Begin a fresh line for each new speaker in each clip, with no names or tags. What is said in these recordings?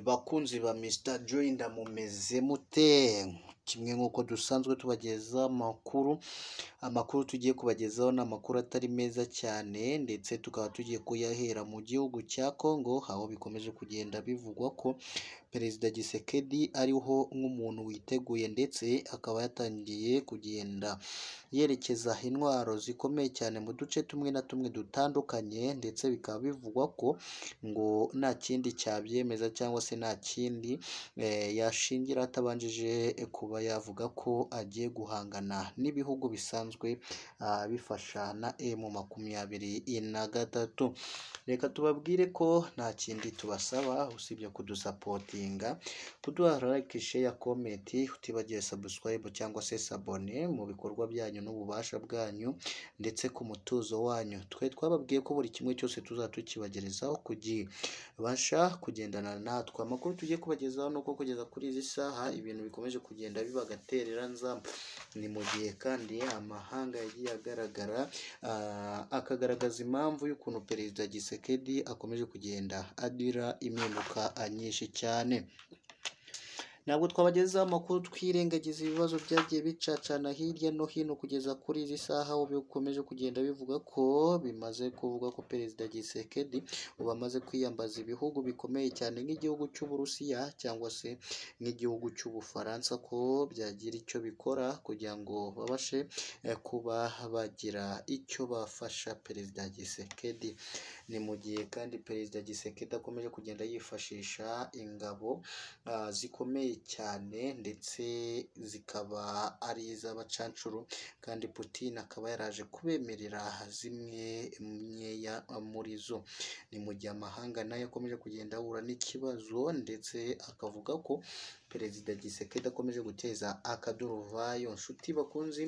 Bakunzi ba Mr Joy ndamumeze mute? Kimwe nk'uko dusanzwe tubagezaho amakuru, amakuru tugiye kubagezaho ni amakuru atari meza cyane ndetse tukaba tugiye kuyahera mu gihugu cya Congo, aho bikomeje kugenda bivugwa ko Perezida Tshisekedi ariho nk'umuntu witeguye ndetse akaba yatangiye kugenda yerekeza intwaro zikomeye cyane mu duce tumwe na tumwe dutandukanye ndetse bikaba bivugwa ko ngo nta kindi cyabyemeza cyangwa se nta kindi eh, yashingira atabanjije kuba yavuga ko agiye guhangana n'ibihugu bisanzwe ah, bifasha na emu makumyabiri na gatatu. Reka tubabwire ko nta kindi tubasaba usibye kudusapotinga, kuduha like, share, comment, utibagiwe subscribe cyangwa se sabone mu bikorwa byanyu n'ububasha bwanyu ndetse ku mutuzo wanyu. Twe twababwiye ko buri kimwe cyose tuzaba tukibagerezaho ku gihe. Basha kugendana natwe. Amakuru tugiye kubagezaho ni uko kugeza kuri izi saha ibintu bikomeje kugenda biba agaterera nzamba. Ni mu gihe kandi amahanga yagiye agaragara ah, akagaragaza impamvu y'ukuntu Perezida Tshisekedi akomeje kugenda agira impinduka nyinshi cyane. Ntabwo twabagezaho amakuru twirengagiza ibibazo byagiye bicacana hirya no hino kugeza kuri izi saha aho bikomeje kugenda bivuga ko bimaze kuvuga ko Perezida Tshisekedi ubu amaze kwiyambaza ibihugu bikomeye cyane nk'igihugu cy'Uburusiya cyangwa se nk'igihugu cy'Ubufaransa ko byagira icyo bikora kugira ngo babashe eh, kuba bagira icyo bafasha Perezida Tshisekedi. Ni mu gihe kandi Perezida Tshisekedi akomeje kugenda yifashisha ingabo ah, zikomeye cyane ndetse zikaba ari iz'abacancuro kandi Putin akaba yaraje kubemerera zimwe myeya muri zo. Ni mu gihe amahanga nayo akomeje kugenda ahura n'ikibazo ndetse akavuga ko Perezida Tshisekedi akomeje guteza akaduruvayo. Nshuti bakunzi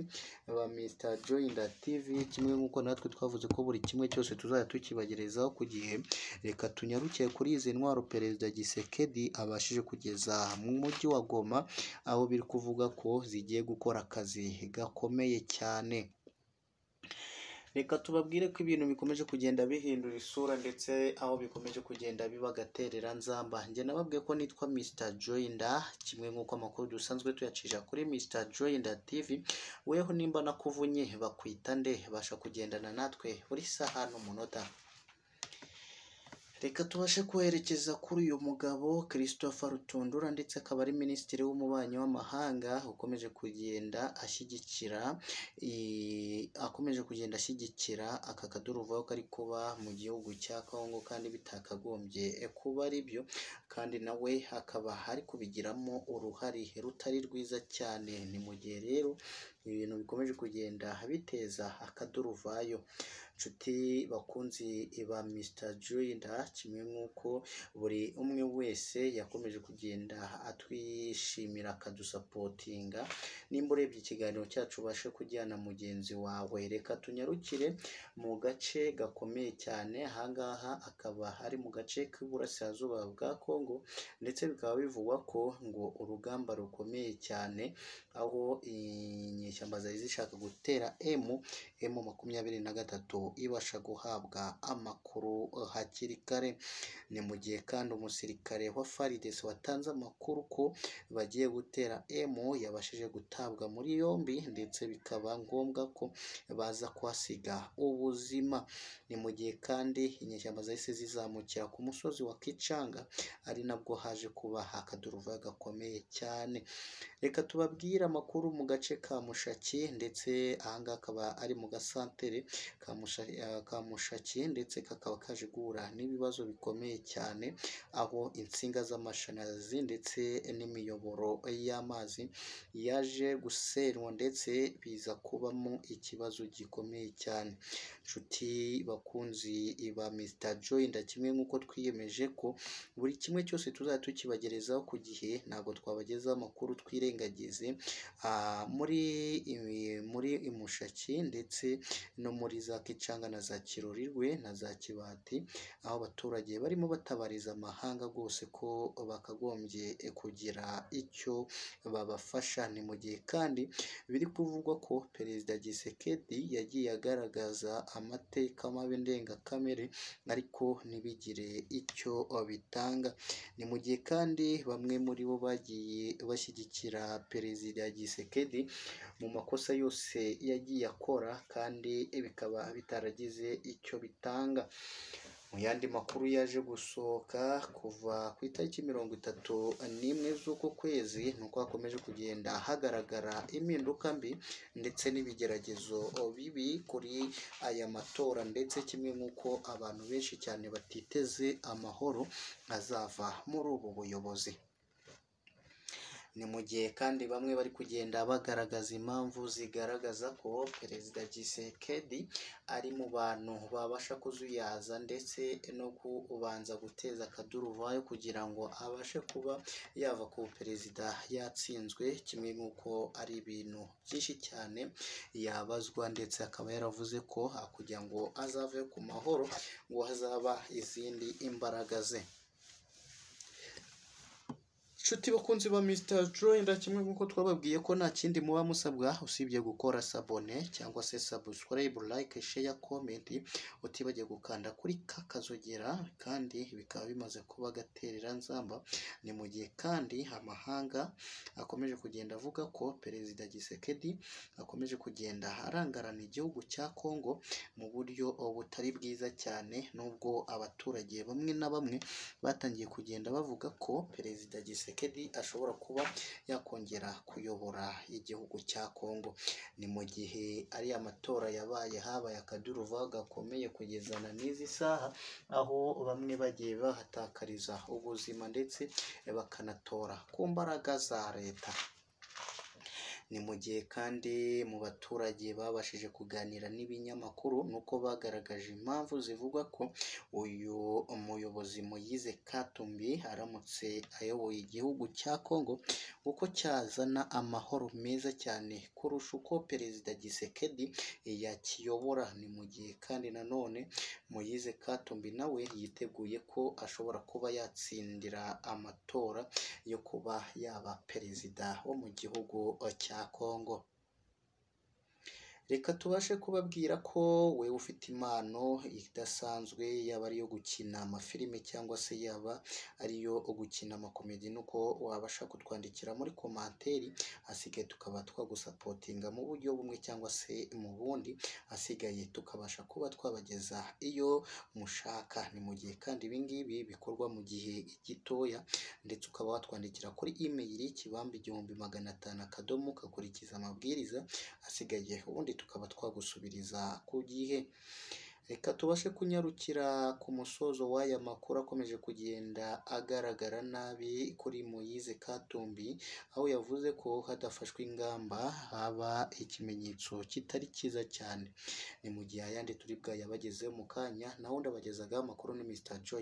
ba Mr Joyinda TV, kimwe nk'uko natwe twavuze ko buri kimwe cyose tuzajya tukibagerezaho ku gihe, reka tunyarukire kuri izi ntwaro Perezida Tshisekedi abashije kugeza mu mujyi wa Goma, aho biri kuvuga ko zigiye gukora akazi gakomeye cyane. Reka tubabwire ko ibintu bikomeje kugenda bihindura isura ndetse aho bikomeje kugenda biba agaterera nzamba. Njye nababwiye ko nitwa Mr Joyinda, kimwe nk'uko amakuru dusanzwe tuyacisha kuri Mr Joyinda TV, weho nimba nakuvunye bakwita nde? Basha kugendana natwe buri saha n'umunota. Reka tubashe kuherekeza kuri uyu mugabo Christopher Rutundura ndetse akaba ari Minisitiri w'Ububanyi w'Amahanga ukomeje kugenda ashyigikira i- akomeje kugenda ashyigikira aka kaduruvayo kari kuba mu gihugu cya Congo kandi bitakagombye kuba ari byo kandi nawe akaba ari kubigiramo uruhare rutari rwiza cyane. Ni mu gihe rero ibintu bikomeje kugenda biteza akaduruvayo. Nshuti bakunzi ba Mr Joyinda, kimwe nk'uko buri umwe wese yakomeje kugenda atwishimira akadusapotinga, nimba urebye ikiganiro cyacu ubashe kujyana mugenzi wawe, reka tunyarukire mu gace gakomeye cyane, aha ngaha akaba ari mu gace k'Iburasirazuba bwa Congo ndetse bikaba bivugwa ko ngo urugamba rukomeye cyane, aho inyeshyamba zari zishaka gutera emu emu makumyabiri na gatatu ibasha guhabwa amakuru hakiri kare. Ni mu gihe kandi umusirikare wa FARDC watanze amakuru ko bagiye gutera emu yabashije gutabwa muri yombi ndetse bikaba ngombwa ko baza kuhasiga ubuzima. Ni mu gihe kandi inyeshyamba zahise zizamukira ku musozi wa Kichanga ari nabwo haje kuba akaduruvayo gakomeye cyane. Reka tubabwire amakuru mu gace ka Mushaki ndetse aha ngaha akaba ari mu gasantere ka Musha- eh, ka Mushaki ndetse kakaba kaje guhura n'ibibazo bikomeye cyane, aho insinga z'amashanyarazi ndetse n'imiyoboro y'amazi yaje gusenywa ndetse biza kubamo ikibazo gikomeye cyane. Nshuti bakunzi ba Mr Joyinda, kimwe nk'uko twiyemeje ko buri kimwe cyose tuzajya tukibagerezaho ku gihe, ntabwo twabagezaho amakuru twire ntimuyirengagize ah, muri i- muri imushaki ndetse no muri za kicanga na za kirurirwe na za kibati aho abaturage barimo batabariza amahanga rwose ko bakagombye eh, kugira icyo babafasha ni mu gihe kandi biri kuvugwa ko perezida Gisekedi yagiye agaragaza amateka mabi ndengakamere ariko ntibigire icyo bitanga ni mu gihe kandi bamwe muri bo bagiye bashyigikira perezida Gisekedi mu makosa yose yagiye akora kandi bikaba bitaragize icyo bitanga mu yandi makuru yaje gusohoka kuva ku itariki mirongo itatu n'imwe z'uko kwezi ni uko hakomeje kugenda hagaragara impinduka mbi ndetse n'ibigeragezo bibi kuri aya matora ndetse kimwe nk'uko abantu benshi cyane batiteze amahoro azava muri ubu buyobozi ni mu gihe kandi bamwe bari kugenda bagaragaza impamvu zigaragaza ko perezida Tshisekedi ari mu bantu babasha kuzuyaza ndetse no kubanza guteza akaduruvayo kugira ngo abashe kuba yava ku perezida yatsinzwe kimwe nk'uko ari ibintu byinshi cyane yabazwa ndetse akaba yaravuze ko ah, kugira ngo azave ku mahoro ngo hazaba izindi imbaraga ze inshuti bakunzi ba Mr. Joyner kimwe nk'uko twababwiye ko nta kindi muba musabwa usibye gukora sabone cyangwa se subscribe, like, share, comment utibagiye gukanda kuri kakazogera kandi bikaba bimaze kuba gaterera nzamba ni mu gihe kandi amahanga akomeje kugenda avuga ko perezida Gisekedi akomeje kugenda arangarana igihugu cya Congo mu buryo butari bwiza cyane nubwo abaturage bamwe na bamwe batangiye kugenda bavuga ko perezida Gisekedi ashobora kuba yakongera kuyobora igihugu cya Kongo ni mu gihe ari amatora yabaye habaye akaduruva gakomeye kugeza na n'izi saha aho bamwe bagiye bahatakariza ubuzima ndetse bakanatora ku mbaraga za leta ni mu gihe kandi mu baturage babashije kuganira n'ibinyamakuru ni uko bagaragaje impamvu zivuga ko uyu muyobozi Moise Katumbi aramutse ayoboye igihugu cya Kongo kuko cyazana amahoro meza cyane kurusha uko perezida Gisekedi yakiyobora ni mu gihe kandi nanone Moise Katumbi nawe yiteguye ko ashobora kuba yatsindira amatora yo kuba yaba perezida wo mu gihugu cya Kongo reka tubashe kubabwira ko we ufite impano idasanzwe yaba ari iyo gukina amafilime cyangwa se yaba ariyo gukina amakomedi nuko wabasha kutwandikira muri komanteri hasigaye tukaba twagusapotinga mu buryo bumwe cyangwa se mu bundi hasigaye tukabasha kuba twabageza iyo mushaka ni mu gihe kandi ibi ngibi bikorwa mu gihe gitoya ndetse ukaba watwandikira kuri imeyili kibamba igihumbi magana atanu akadomo ukakurikiza amabwiriza asigaye ubundi tukaba twagusubiriza ku gihe reka tubashe kunyarukira ku musozo w'aya makuru akomeje kugenda agaragara nabi kuri Moise Katumbi aho yavuze ko hadafashwe ingamba haba ikimenyetso kitari cyiza cyane ni mu gihe ayandi turi bwayabagezeho mu kanya naho ndabagezagaho amakuru ni Mr Joy